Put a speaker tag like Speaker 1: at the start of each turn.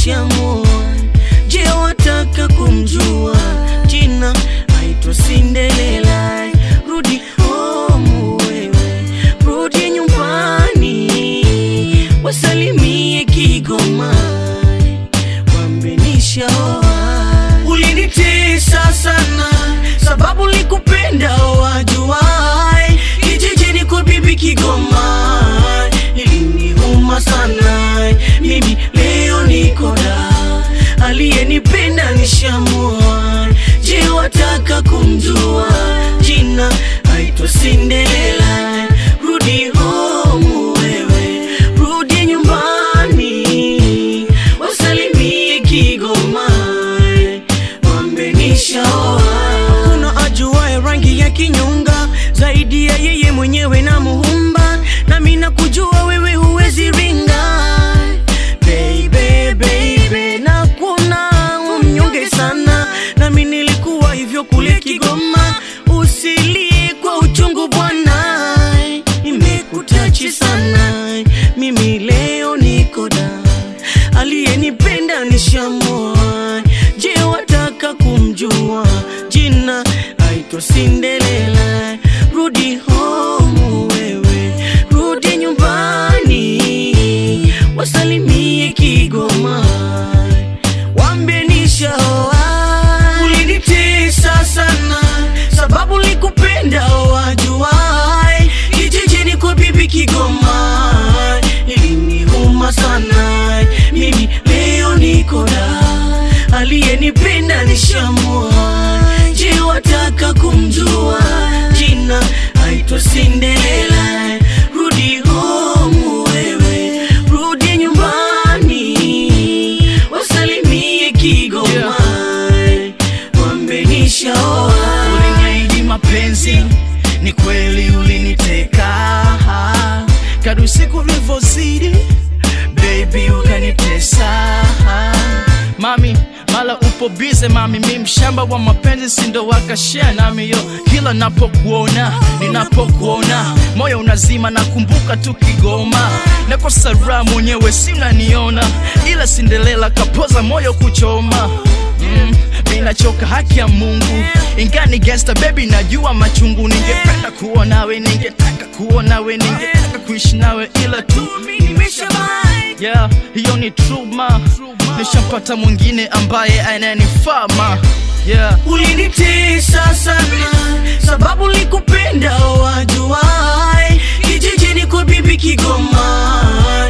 Speaker 1: nishamua. Je, wataka kumjua jina? Aitwa Cinderella. Rudi home wewe, rudi nyumbani, wasalimie Kigoma, wambe nishaoa. Ulinitesa sana sababu likupenda wajuai, kijijini kwa bibi Kigoma iliniuma sana. Mimi leo niko da, aliyenipenda nishamua. Je, wataka kumjua jina? Aitwa Cinderella. Rudi home wewe, rudi nyumbani, wasalimie Kigoma, wambe nishaoa. Kuna ajuaye rangi ya kinyonga zaidi ya yeye mwenyewe na muumba, nami nakujua wewe huwezi ringa baby, baby, na kuna umnyonge sana, nami nilikuwa hivyo kule Kigoma. Usilie kwa uchungu bwana, imekutachi sana. Mimi leo niko da, aliyenipenda nishamua. Je, wataka kumjua jina? Aitwa Cinderella. Rudi home wewe, rudi nyumbani, wasalimie Kigoma, wambie nishaoa. Ulinitesa sana sababu likupenda wajuai, kijijini kwa bibi Kigoma iliniuma sana. Mimi leo niko da, aliyenipenda nishamua. Je, wataka kumjua jina? Aitwa Cinderella. Rudi home wewe, rudi nyumbani, wasalimie Kigoma, wambe nishaoa.
Speaker 2: Uliniahidi mapenzi, ni kweli uliniteka. Kadri siku vilivyozidi, baby ukanitesa. Mami, mala upo bize mami, mi mshamba wa mapenzi, sindo wakashare nami yo. Kila napokuona, ninapokuona, moyo unazima, nakumbuka tu Kigoma. Nakosa raha mwenyewe, si unaniona, ila Cinderella kapoza moyo kuchoma mm, ninachoka haki ya Mungu ingani gangsta baby, najua machungu. Ningependa kuwa nawe, ningetaka kuwa nawe, ningetaka kuishi nawe, ila tu yeah, hiyo ni true ma, nishampata mwingine ambaye ananifaa ma yeah.
Speaker 1: Ulinitesa sana sababu likupenda wajuai, kijijini kwa bibi Kigoma